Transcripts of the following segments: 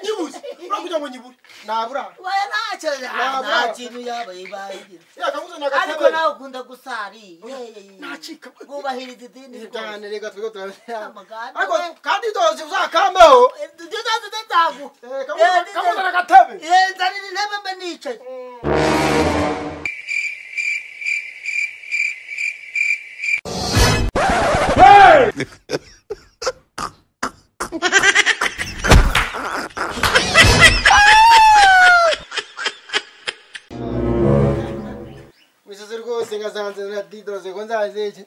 nyibuze urakugira ngo nyibure nabura wowe ntacyo Ntabwo. nta kintu yaba ibaye yakaguze ariko nagatabara nawe ukunda gusarira nacika bwubahiriza idini rwose cyane reka twigo turabona amagana ariko we kandi dozi uzakambaho ibyo zose ndazagu eh, Eh, kamuze ndi- kamuze nagatebe Eh, nzanira intebe mbe nicaye mwisozi rwose ngasanze na didoze ko nzaze iki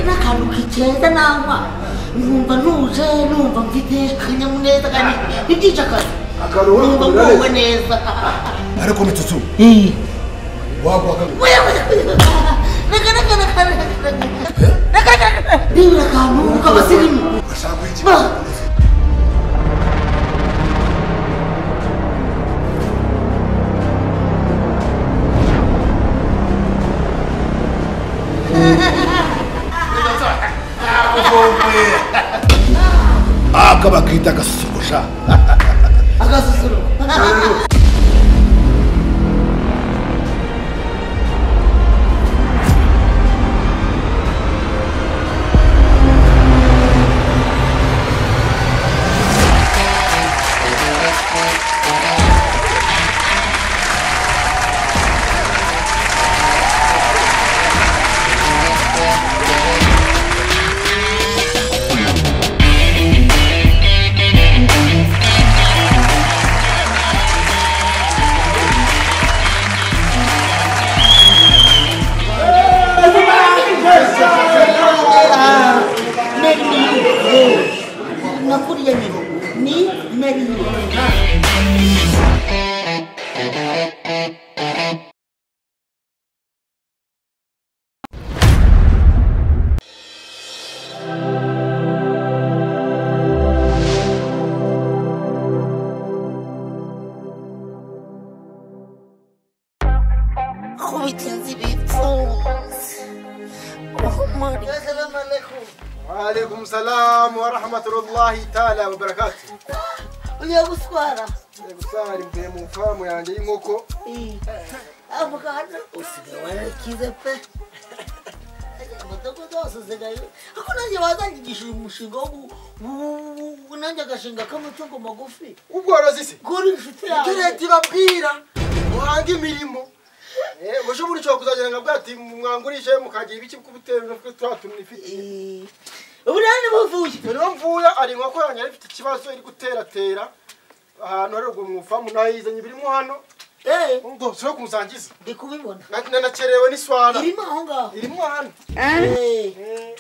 n'akantu kigenda nanywa numva ntuje numva mfite akanyamuneza kanini ntibyica akazi numva nguwe neza ariko mitutu wagwaga nibura akantu k'abasirimu ashaka guha ba ikibazo aka bakita agasusurusha agasuzuro nakuriye nyina ni nariye kubita inzu ibipfunsi uhumure assalamu alaikum waalaikum salamu warahmatullahi taala wabarakatu ugiye guswara gusara imbere mu famu yanjye y'inkoko avugana usigaye warakize pe amadogo zose usigaye ariko nanjye wazanyigisha uyu mushinga wo gu- wu- wu- wu- nanjye agashinga k'amatungo magufi ubworozi se kuri inshuti yawe ibyo leta ibabwira muhange imirimo ubushobora ushobora kuzagera ngo bwati mwangurishe mukagira ibiki kubitewe no kuri turiya tuntu ifite Eh, ubu rero ni buvuye rero mvuya ari inkoko yanjye yari ifite ikibazo iri guteratera ahantu hari ubwo mu famu nayizanye birimo hano Eh, ngo sura kumusangiza ndi kubibona Na- nanakerewe n'iswara irimo aho ngaho irimo hano Eh, Eh,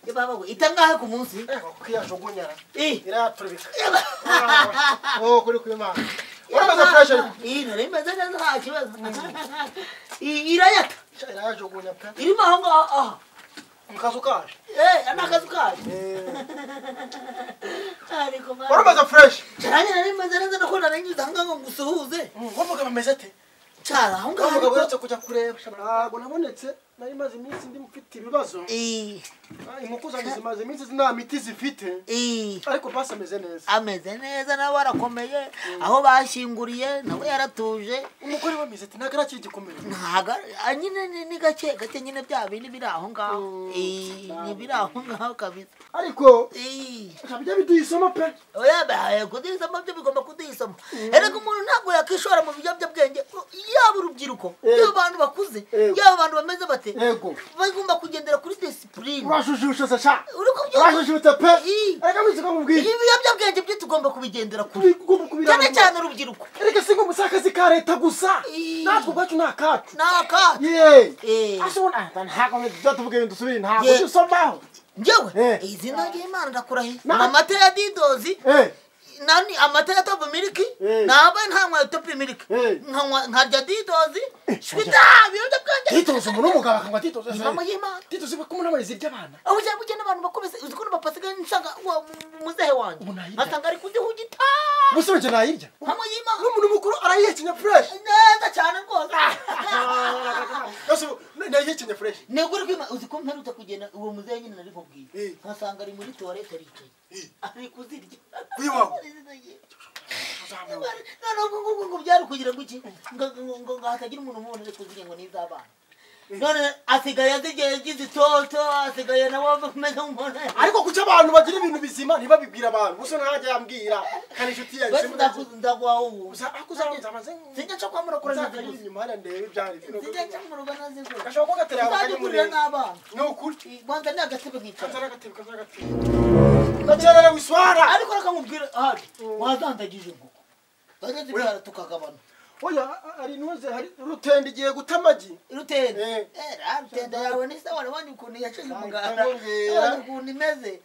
ye baba we, itangahe ku munsi eh, kwiyajugunyara Eh, irayaturubika oh kuri kw'imana uramaze fureshi ariko Eh, nari meze neza nta kibazo Eh, irayata Sha, irayajugunya pe irimo aho ngaho aha mu kazu kaje Eh, ni akazu kacu Eh, ariko mwana, uramaze fureshi cyane nari meze neza nuko naranyuze aha ngaho ngo usuhuze uwo mugabo ameze ate cyara aho uwo ngaho mugabo ariko uretse kujya kureba ntabwo nabonetse nari maze iminsi ndi mfite ibibazo Eh, Ah, inkoko zanjye zimaze iminsi nta miti zifite eh, ariko pasi ameze neza ameze neza nawe arakomeye aho bashyinguriye nawe yaratuje umugore we ameze ati ntabwo arakiye igikomere ntago nyine ni- ni gake gake nyine bya bindi biri aho ngaho Eh, ni biri aho ngaho kabisa ariko Eh, bijya biduha isomo pe oya bahaye kuduha isomo byo bigomba kuduha isomo erega umuntu ntabwo yakishora mu biyobyabwenge iyo yaba urubyiruko Yego. yaba abantu bakuze Yego. yaba abantu bameze bate Yego. bagomba kugendera kuri disipurine urashushutse sha Uri kubyumva? urashushutse pe Ii. reka mwize ko mubwiye ibiyobyabwenge byo tugomba kubigendera kure Kubi- kubi- kubiranga. cyane cyane urubyiruko reka si nk'umusakazi ka leta gusa Ii. natwe ubwacu ni akacu ni akacu yeee Eh. ntabwo tuvuge ibintu dusubire ntabwo Ye. ujya usomaho ngewe Eh. izina ry'imana ndakurahiye ni Na- amata ya didozi Eh. nani amata ya topu miliki Eh. nabaye ntanywa topu miliki Eh. nkanywa nkarya didozi shwita ibiyobyabwenge titoza umuntu w'umugabo akanywa titoza imamo y'imana titoza kumunamuriza iby'abana ubujya bujya n'abantu bakuru uzi ko n'amapapa asigaye nsanga wa- mu- muzehe wanjye Ubu nayirya. asanga ari kugihugita ubuso njye nayirya nkanywa y'imana n'umuntu mukuru arayihekenya fureshi neza cyane rwose nayihekenya fureshi negure kwima uzi ko mperutse kugenda uwo muzehe nyine naribubwiye Eh. nkasanga ari muri tuwarete aricaye ari kuzirya Uyiwawe. noneho ngo ngo ngo byari kugira ngo iki ngo ngo ngo ngo hatagira umuntu umubona ari kuzirya ngo ni iz'abana none asigaye azigeye agize itoto asigaye nawe ameze nk'umuntu ariko kuki abantu bagira ibintu bizima ntibabibwira abantu ubuso ntajya yambwira kandi inshuti yanjye basi ndaku- ndaguha ubu Uza- ako uzabanza maze ngo- sijya nca kwa murokora Uzaza naze gusa inyuma hariya ndebe ibyari sijya nca murugo naze gusa gashobora kuba gatera uzajya ugurira n'abana ni ukuri rwanda ni agatebe bicara kanzara agatebe kanzara agatebe gakererewe iswara ariko reka nkubwire ahari wazandagije nguko bageze ibyara tukagabana oya hari intuze hari rutende igiye guta amagi rutende Eh. Eh, ra, rutende yawe ni se warabonye ukuntu yacize umuganda ndakubwira. warabonye ukuntu imeze Eh,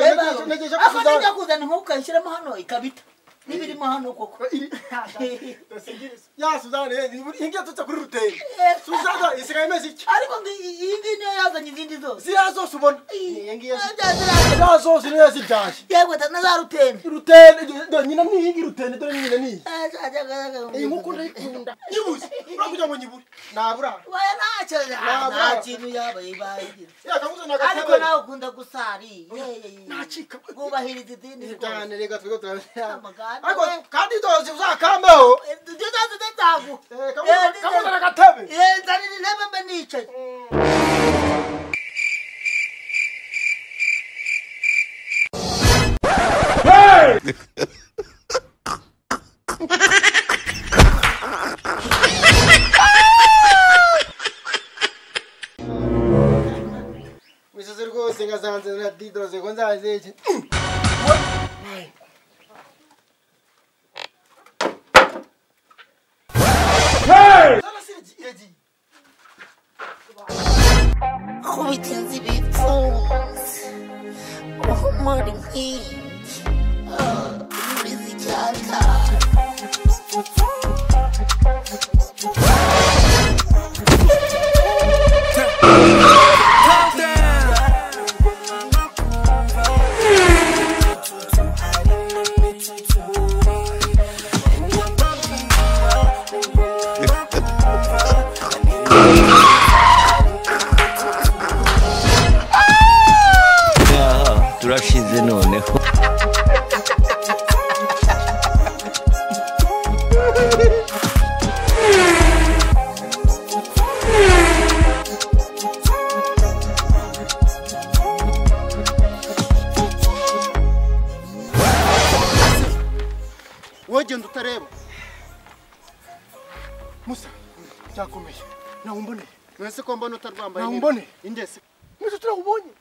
Yewe, ntegereje- ntegereje ko ako tuzana. nijya kuzana inkoko ukayishyiramo hano ikabita n'ibirimo hano koko Iri- ya suzane ingiye tutse kuri rutende Eh. suzana isigaye imeze iki ariko ngi- iyi ngiyi niyo yazanye izindi zose ziriya zose ubona Iyi. Iyi ngiyi- Eh, ziriya- ziriya zose niyo yazibyaje yewe da- na za rutende rutende dore nyina ni iyi rutende dore nyina ni iyi Eh, za- za- za- za- iyi nkoko ndayikunda nyibuze urakugira ngo nyibure ntabura Oya, ntacyo Ntabwo. nta kintu yabaye ibaye yakamuze ariko nawe ukunda gusari Nacika. wubahiriza idini rwose cyane reka twigo Amaganda, ariko we. kandi dozi uzakambeho ibyo zose ndazagu Eh, kamu- kamuzanira agatebe nzanira intebe mbe nicaye mwisozi rwose nkazanze na didoze ko nzazeke kubigenza ibipfunsi uhumura inkingi umeze icyaka ngaha turashize noneho wogenda utareba musa byakomeye nawe umboneye mwese ko mbona utarwambaye nawe neza. umboneye ingese mwese turawubonye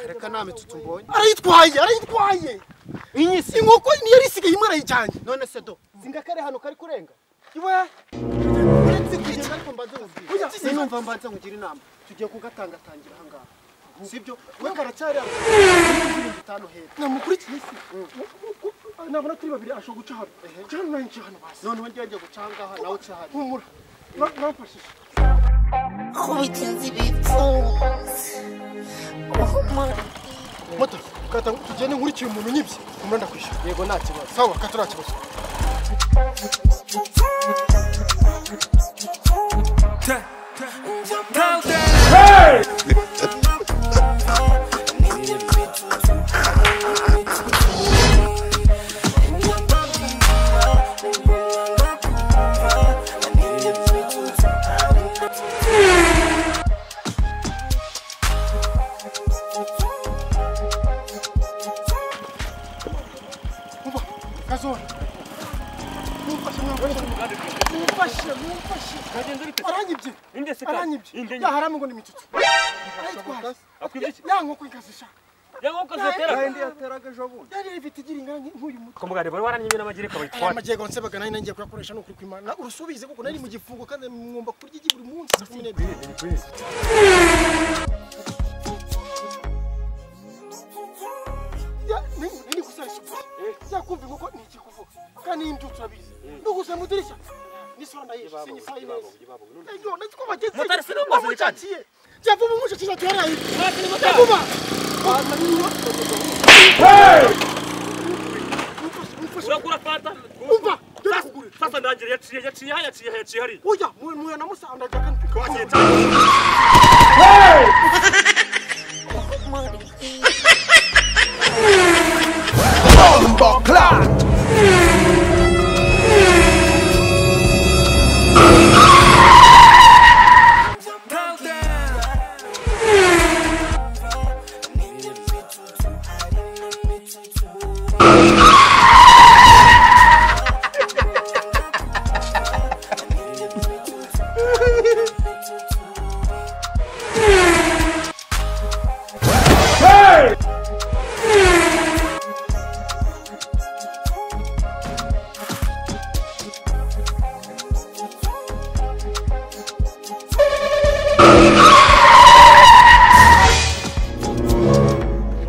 reka nta mitsutsi umbonye arayitwaye arayitwaye inyise inkoko niyo yari isigaye imwe arayijyanye none se do singa kare hano kari kurenga iwe uretse kugenda ariko mbanze nkubwira Ujya. sinumva mbanze nkugira inama tugiye kugatangatangira aha ngaha sibyo we karacyari aho ibihumbi bitanu hepfo namukurikiye se nabona turi babiri ashobora guca hano guca hano nawe nca hano basi noneho ngiye ngiye guca aha ngaha nawe uca hariya humura Na- namfashije kubigenza ibipfunsi uhumura inkingi moto kata tugende nkurikiye umuntu unyibye umuranda kwishyura yego nta kibazo sawa kata nta kibazo kazola mumfashe mwamfashe mumfashe yanyibye Indyo- yaharamu ngo ni imitsutsu ayitwaye Akwibye ya nkoko ikazi sha yankoko zitera yindi yateraga ejo bundi yari ifite igira ingana nk'uyu muti kumugare bari waranyimye n'amagereka aya bayitwara majyego nsebaga nayo nangiye kuyakoresha ni ukuri kw'imana urusubize kuko nari mu gifungo kandi mwumva kurya igi buri munsi saa kumi n'ebyiri Ya, nini- nini kusasha? Ya kumva inkoko ni ikikuvuga kandi iyi mbyutso urabizi no gusa mu idirishya nisora ndayishe sinyisaya ineza Ayo, nzi ko bageze Motari, si n'ubwo Aho serikali. mucakiye. Jya vuba umushakisha ati yaraye motari. vuba Baza niyo. urakura fanta umva dore kugura sasa ndangire yaciye yaciye aha yaciye aha yaciye hariya oya muwe muwe namusanga kandi wagiye cyane Bomba clat!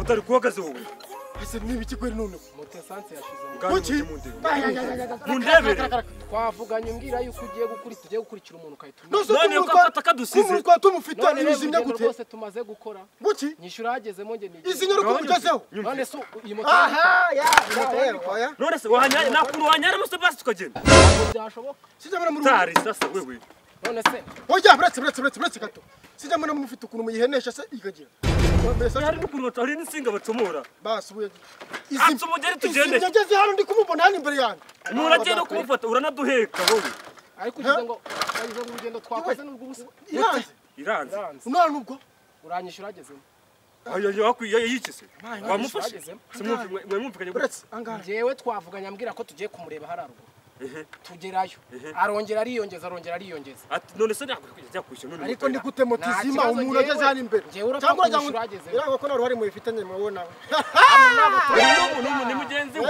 utari kuhagaze wowe ese niba ikigori noneho moto esanse yashize Kuki? Mundebere. twavuganye mbwira yuko ugiye gukuri tugiye gukurikira umuntu ukahita umwita nose None ukafata kadusize. kumurutwa tumufite none rero nibizimya urugendo gute rwose tumaze gukora buki nyishyura hagezemo njye nigiye izi nyaruko mugezeho none se iyi moto aha ya ya ya none se wahanyara nakuru wahanyara musa basi tukagenda ntabwo byashoboka sijya mbona muri tari sasa wewe none se oya buretse buretse buretse buretse gato sijya mbona mufite ukuntu muyihenesha se igagira Oya, hari n'ukuntu baca- hari n'insinga bacomora basubuye Atse umugeri tugende. ngeze hano ndi kumubona hano imbere yanjye nuragenda kumufata uranaduheka wowe ariko ugize ngo ugize ngo urugendo twakoze ni urw'ubusa iranze iranze none ubwo uranyishyura hagezemo ayo wakwiye yikise wamufashe agezemo. simwumvikanye mwumvikanye gute buretse angahe njyewe twavuganye ambwira ko tugiye kumureba hariya ruguru tugerayo arongera ariyongeza arongera ariyongeza ati none se nakujya kwishyura none ariko ndi gute moto Nta izima kibazo, umuntu njyewe- ageze hano imbere njyewe urapfa cyangwa kumwishyura urajya ngo ahageze. biranga ko nta ruhare mubifitanye mwowe nawe n'umuntu n'umuntu ni mugenzi we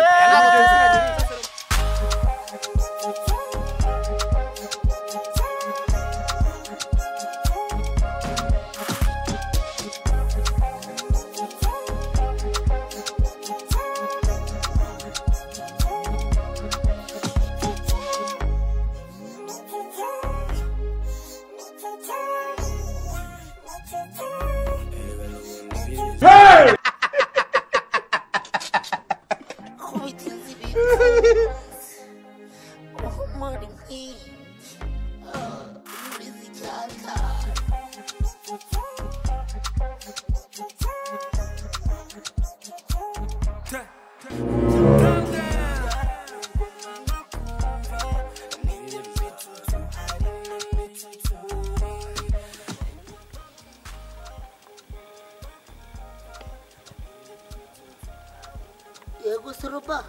yego soroba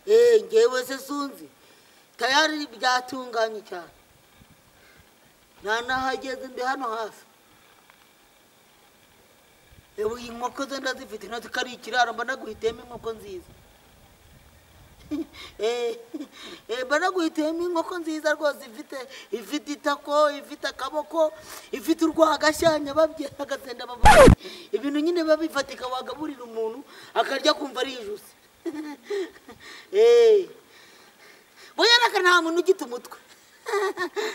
Eh, njyewe se sunzi tayari byatunganye cyane nanahageze ndi hano hafi ebu inkoko ze ndazifite na zikari ikiraro mba naguhitiyemo inkoko nziza Eh, eh, mba naguhitiyemo inkoko nziza rwose ifite ifite itako ifite akaboko ifite urwagashyanya babyera agasenda bavuga ibintu nyine babifatika wagaburira umuntu akarya kumva ari ijosi Eh, Oya naka nta muntu ugita umutwe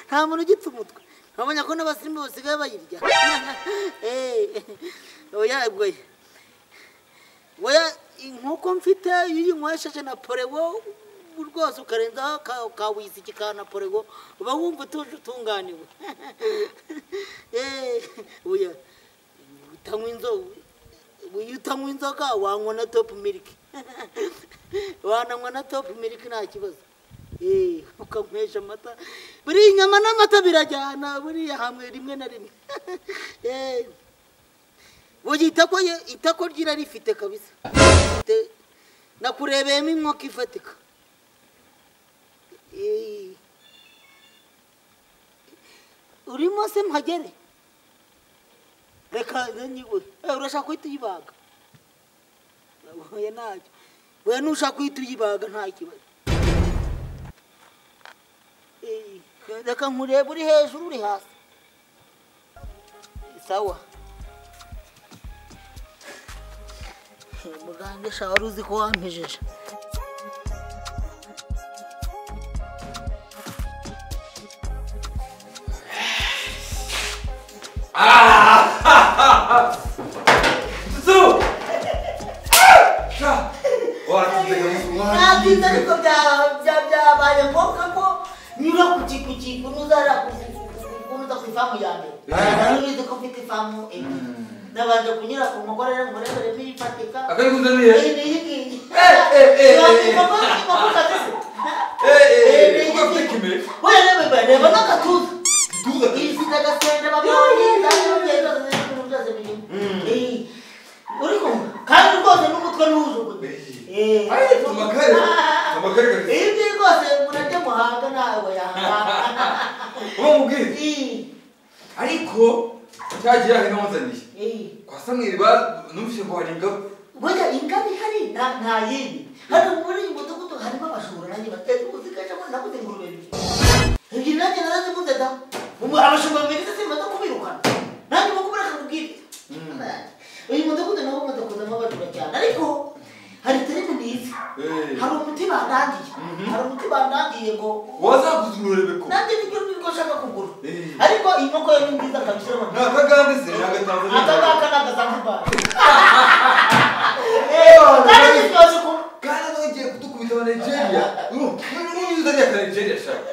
nta muntu ugita umutwe ntabonye ko n'abasirimu basigaye bayirya Eh, oya goya oya inkoko mfite iyo uyinywesheje na porewo rwose ukarenzaho ka- ka wisiki ka na porewo uba wumva utuje utunganiwe Eh, oya utanywa inzoga iyo utanywa inzoga wanywa na topu miliki wananywa na topu miliki nta kibazo Eh, ukanywesha amata buriya inyama n'amata birajyana buriya hamwe rimwe na rimwe Eh, burya itako ye- itako ryira rifite kabisa Te- nakurebeyemo inkoko ifatika Eh, urimo se mpagere reka nanyiwe urashaka guhita uyibaga oya ntacyo we nushaka guhita uyibaga nta kibazo Eh, reka nkurebe uri hejuru uri hasi sawa muganga sha wari uzi ko wampejeje ntabyiza ariko bya- bya- byabaye ngombwa ko nyura ku kikukiku nuzara kuza ku ifamu ya mbere Wari ubizi ko mfite ifamu ebyiri nabanje kunyura ku mugore rero ngo reberemo ifatika wereba n'agatuza ifite agasenda uri kumva kandi rwose n'umutwe ntujugunye ibyo rwose murajya muhanga nawe yahanga umubwire ariko cyagira hino wanzaniye kwa samweli ba- numvise ko hari ingabo burya ingabo ihari nta nta yindi hano muri uyu mudugudu harimo abashumba nanjye bateza uzikaje ngo nabuze ingurube ebyiri ebyiri nanjye narazibuze da Ubu abashumba babiri ndetse bimaze kubirukana nanjye mu kubura akakubwira uyu mudugudu nawo umaze kuzamo abajura cyane ariko hari terefone mwiza hari umuti bandangiye hari umuti bandangiye ngo wazakuzururebe ko nanjye nibyo nibwo nshaka kugura Eh. ariko iyi nkoko yo ni nziza kabisa urabona nta kagande se nta gatanzaniya akangaka ni agazambaye kandi ntibyose kuba kandi bagiye kudukubita aba nigeria n'umuzaniya ka nigeria shaka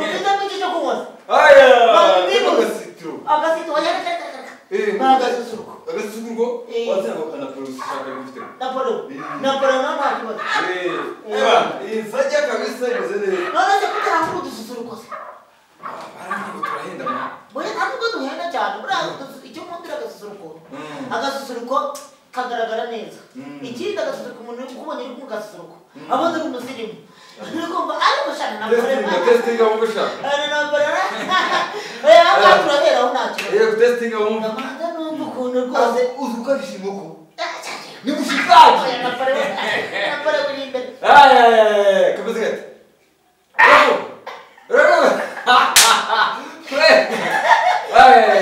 Ukizamo icyo cyo kunywa se? aya Babibibuze. agasitiro Agasito wayarekarekara. Eh, Bagasusuruko. agasusuruko Eh. wazakakana polisi shaka bifite Napolo. Eh. Napolo nta nta kibazo. Eh, Eh. eba, iyi sajya kabisa imeze neza None se kuki ntabwo udususuruko se? Ah, barangiye ngo turahenda mwana Buri ntabwo duhenda cyane. Buriya udusu- icyo nkundira agasusuruko. Mm. Agasusuruko kagaragara neza. Mm. Ikindi agasusuruko umuntu uri kumubona uri kumugasusuruko. Abona uri umusirimu. Uri kumva ariko shana testing napolo. testing abo ushaka Ana napolo. Oya hanga turaberaho nta kibazo. iyo testing abo wumva Ndabanza numva ukuntu rwose uzi uko arishima uko Ni musikaji. Aya, kameze gate. Rego. Kure. Aya.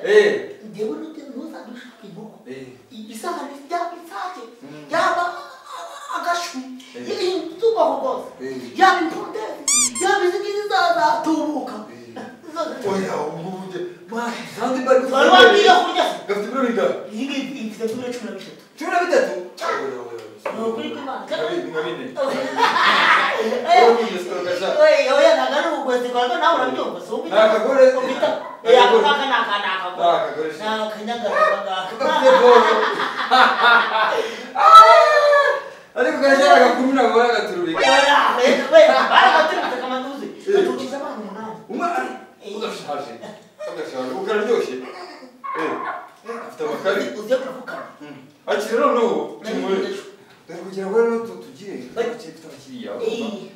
Eh. Eh. Oya, ubuje. Ma, zandi bari. Gafite ibiro bingahe? Cumi na bitatu. Oya, oya. Nka bine. Ni akagore. Aka naka naka naka. Nta kagore. Ni akanyagaraga. Gafite boro. Ariko kajya agakumi ntabwo baragaturubika. Umwana udashaje. Udashaje. Ukararyoshye. Eh. Afite amakabi. Akiri noneho kimwecu. Dore kugira ngo rero tu- tugire abakiriya dufite abakiriya. urumva?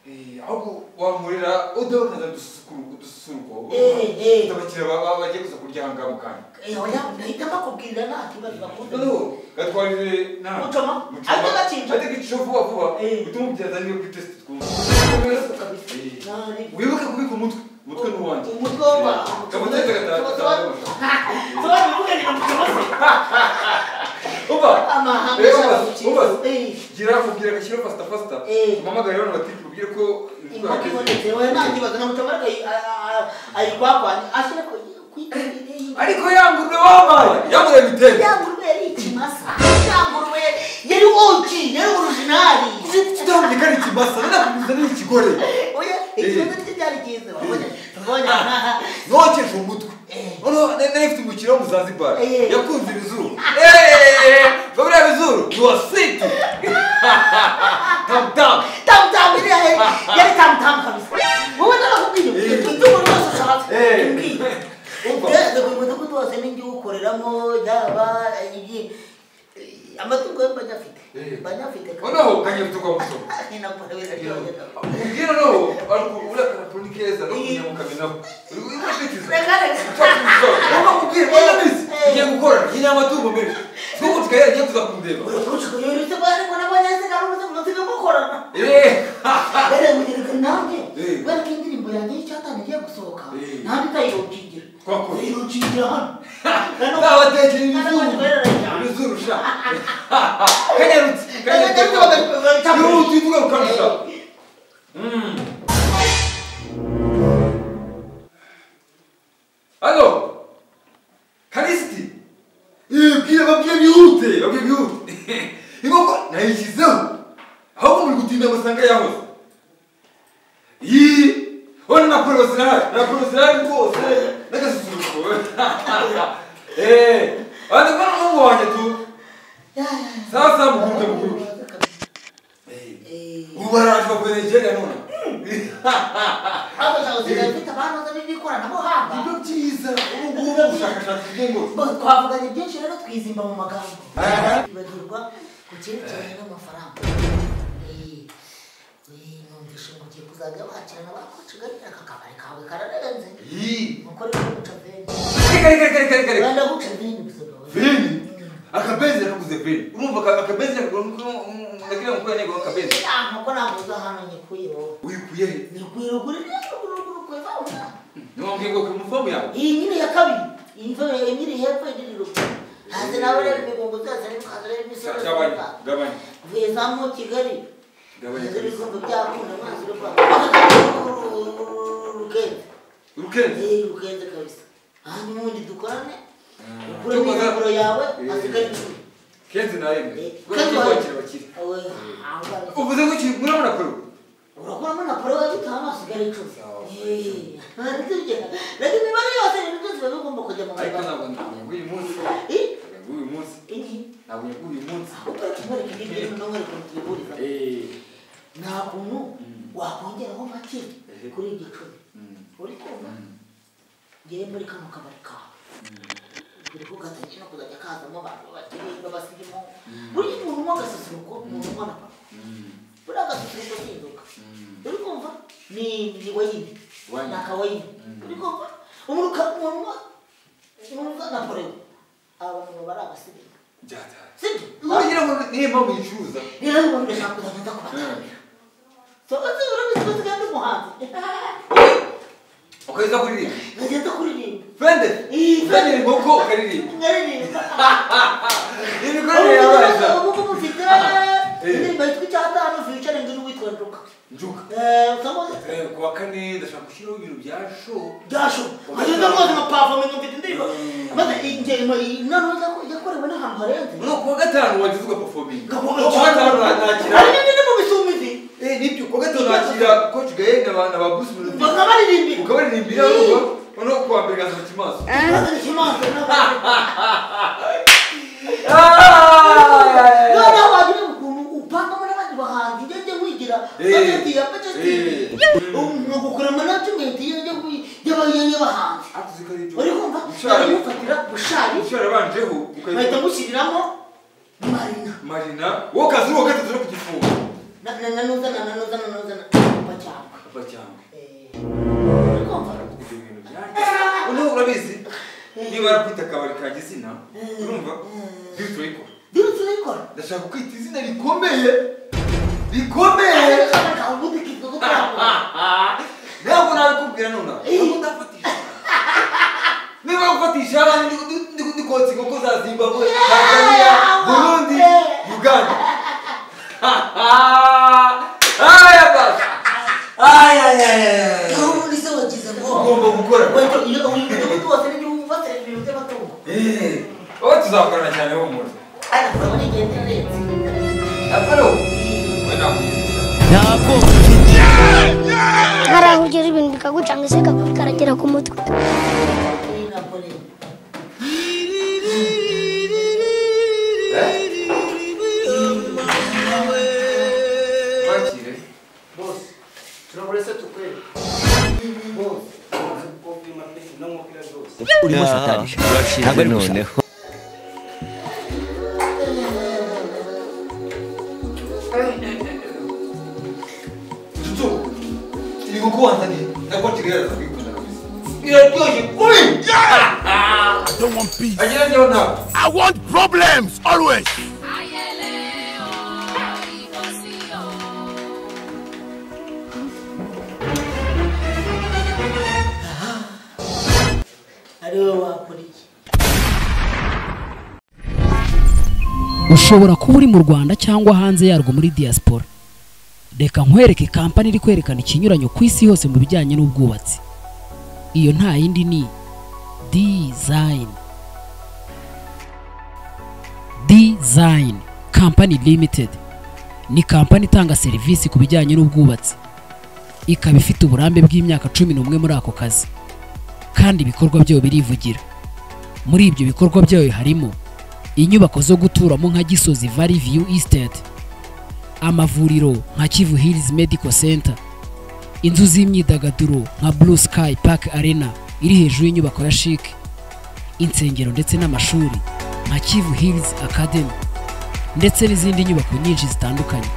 Eh, Ahubwo wamurira uduhe ukazana udususuruko. udususuruko. Dufite abakiriya baba- baba bagiye kuza kurya aha ngaha mu kanya. Noneho gatwarire na- Mucoma. Mucoma. Ariko gacinca. Ariko gicinca vuba vuba. Eh. Uhite umubyaza niyo kuri test twumva. Eh. Nari. Wibuke kubika umutwe. Umutwe ni uwanjye. Umutwe wa- Eh. Kabutete gataha- gataha- Umva. gira kubwira agashyira fasita fasita Eh. mpamagare bano batiri tubwire ko imvura yageze ariko yangurwe wabaye yangurwe bitenge yari uki yari orujinari kitambika ari ikimasa nanakuguriza ni ikigore oya ikibazo cye cyari cyiza wabonye wabonye nokesha umutwe noneho nari nari mfite umukino wo mu zanzibar Eh. yakunze ibizuru eeeeh buriya bizuru yuwasiti tamutamu tamu tamu iriya yari yari tamu tamu kabisa wowe ndabakubwiye Eh. ufite umuntu wose ushatse Eh. mbwiye Umva. rero buri mudugudu wose n'ingihe uwukoreramo yaba igihe amatungo y'abanyafurika abanyafurika Noneho kanyira tukamusoma. ninakubahiriza Ubwira noneho ariko uriya karaponi keza no kunyamuka binako. Uri kubishitiza. Ntabwo mubwira ko nabizi. Ngiye gukora nyina amatungo menshi. Twuko tukayera ngiye tuzakundeba. uretse bari ngo n'abanyafurika n'ubundi munsi bwo gukorana Eh. rero mugereka nanjye Eh. kubera ko indirimbo yanjye y'icyatanga igiye gusohoka Eh. nta bitayirukingiro Kwako. irukingiro hano Nzabatekera ibizuru. Ibizuru sha. Kanyarutse. Kanyarutse. Yihuta uyivuga ukarusha. Halo. Kalisiti. Eh, bwira babwiye bihute, babwiye bihute. Iboko nayishyizeho. Ahubwo muri gutinda amasanga yahoze. Yi. Ona na porosinari, na porosinari rwose. N'agasusuruko. Eh, andi bana n'umuhungu wanjye tu. Sasa muguruke muguruke. Eh. Ubu baraje bavuye Nigeria none. abafite abanoza b'ikoranabuhanga Nibyo byiza. Ubu ngubu ubushakashatsi bw'ingoro. Bo, twavuganye byinshi rero twizimba mu magambo bibagirwa ku cyerekeranye n'amafaranga Eh, eh, numvise ngo ugiye kuzajya wakirana bakucigarira aka kabari kawe kararenze Yi. nuko rero guca veni Reka reka reka reka reka. rwanda guca veni gusa Veni. Akabenzi yaraguze veni. Urumva aka- akabenzi ndakira mukuru nego akabenzi. nuko nabuze ahantu nyikuye wowe Uyikuye he? nyikuye ruguru rero ruguru ruguru kwe bawuna Niwambwiye ngo kuri fomu yawe. iyi nyine ya kabiri iyi mva iyi nyiri hepfo iyi nyiri ruguru hanze nawe rero imigongo zose ariko hanze rero imisozi Gabanya, gabanya. mvuye za mu kigali Gabanya Dore kabisa. ibikombe byakunda amazi yo kwa rugenda Urukenze. Eh, rugenda kabisa hanyuma ubundi dukorane ukuremo Tukoze- imyambaro yawe Eh. hasigare icumi Kenzi Eh, naremwe. kandi Gwe wa- kwakira abakire. Owe, ahangane. Uvuze ngo iki murabona kuri. urakuramo na poro wagitanga hasigare icumi Eh, ntitugera. lakini imibare yose ibintu byose biba bigomba kujya mu Ariko mibare ntabwo ntabwo uyu munsi. Eh, Ntabwo uyu munsi. iyi Ntabwo uyu munsi. ahubwo tubareke n'ibyo n'umwereka mutuburiza Eh. nta kuntu wakongeraho make kuri igicuri uri kumva ngewe muri kano kabari kawe buri kugatangira no kuzajya kazamo abantu bakiri b'abasirimu buri muntu unywa agasusuruko umuntu unywa na papa buriya agasusuruko kinzoka uri kumva ni ni wayini Wayini. ni akawayini uri kumva umuntu uka- umuntu unywa umuntu unywa na porewo aba bantu bari abasirimu Byatara. sibyo Ugira ngo niyo mpamvu yicuruza. rero ubu ndashaka kuzagenda kubatanga sokoze urabizi ko tugenda umuhanzi Ukageza kuririmba. ngagenda kuririmba Fende. Iyi Fende ni nkoko ukaririmba. nkaririmba Imikorere yabaza. ubu mufite indirimbo yitwa icyatanu featuring n'uwitwa nduka Njuka. utamuzi Eh, kuwa kane ndashaka gushyiraho ibintu bya show byasho ngagenda rwose nkapafominga mfite indirimbo maze ingengo inama yakorewe n'ahantu harenze no kuwa gatanu wagize ugaperforminga ngakomeza kuwa gatanu nakira ari nini mu bisumizi eh nibyo kuwa gatanu nakira coach gaye na ba na ba Bruce Melody banga baririmbira ukabaririmbira rugo no kuwa mbere gasohoka imaso maze n'ikimanza noneho wagira ukuntu upangamo n'abandi bahanzi ujya ujya wigira bageti ya bageti ugakuramo nabyo umwete iyo ujya y'abahanzi uri kumva Bushari. ufatira bushari usharabanjeho bahita ukahita mushyiriramo marina Marina wowe kazi uwo gatatu no kugifunga na na na nuzana na nuzana na nuzana bacyangwa papa cyangwa uri kumva ibyo bintu byanjye uno urabizi niba arakwita akabari kanjye izina urumva ndiyo turayikora birutse urayikora ndashaka kwita izina rikomeye rikomeye ubundi kitwa gukoramo ntabwo nabikubwira nonaha ntabwo ndafatisha niba gufatisha abandi ndi- ndi ndi kotsa inkoko za zimbabwe tanzania burundi uganda aya basi aya aya aya aho ubundi se wagize ngo ugomba gukora wajya iyo ubundi wose n'igihe ufatira ibintu by'amatungo Eh, wowe tuzakorana cyane humura ariko urabona igenda irenze aparo we nakwiza hari aho ugera ibintu bikagucanga ese karagera ku mutwe iyi ntabwo ni wakire bose turabona se tukwere bose urimo satani urashize noneho iraryoshye kuri I don't want peace. agira njyewe ntabwo I want problems always. ari wowe wakora iki ushobora kuba uri mu rwanda cyangwa hanze yarwo muri diaspora reka nkwereke kampani iri kwerekana ikinyuranyo ku isi hose mu bijyanye n'ubwubatsi iyo nta yindi ni design design company limited ni kampani itanga serivisi ku bijyanye n'ubwubatsi ikaba ifite uburambe bw'imyaka cumi n'umwe muri ako kazi kandi ibikorwa byayo birivugira muri ibyo bikorwa byayo harimo inyubako zo guturamo nka gisozi valley view estate amavuriro nka kivu hills medical center inzu z'imyidagaduro nka blue sky park arena iri hejuru y'inyubako ya chic insengero ndetse n'amashuri nka kivu hills academy ndetse n'izindi nyubako nyinshi zitandukanye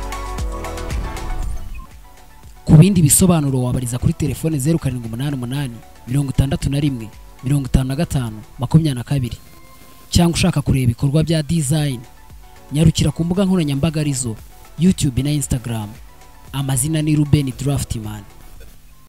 ku bindi bisobanuro wabariza kuri telefone zeru karindwi umunani umunani mirongo itandatu na rimwe mirongo itanu na gatanu makumyabiri na kabiri cyangwa ushaka kureba ibikorwa bya design nyarukira ku mbuga nkoranyambaga arizo youtube na instagram amazina ni ruben draftman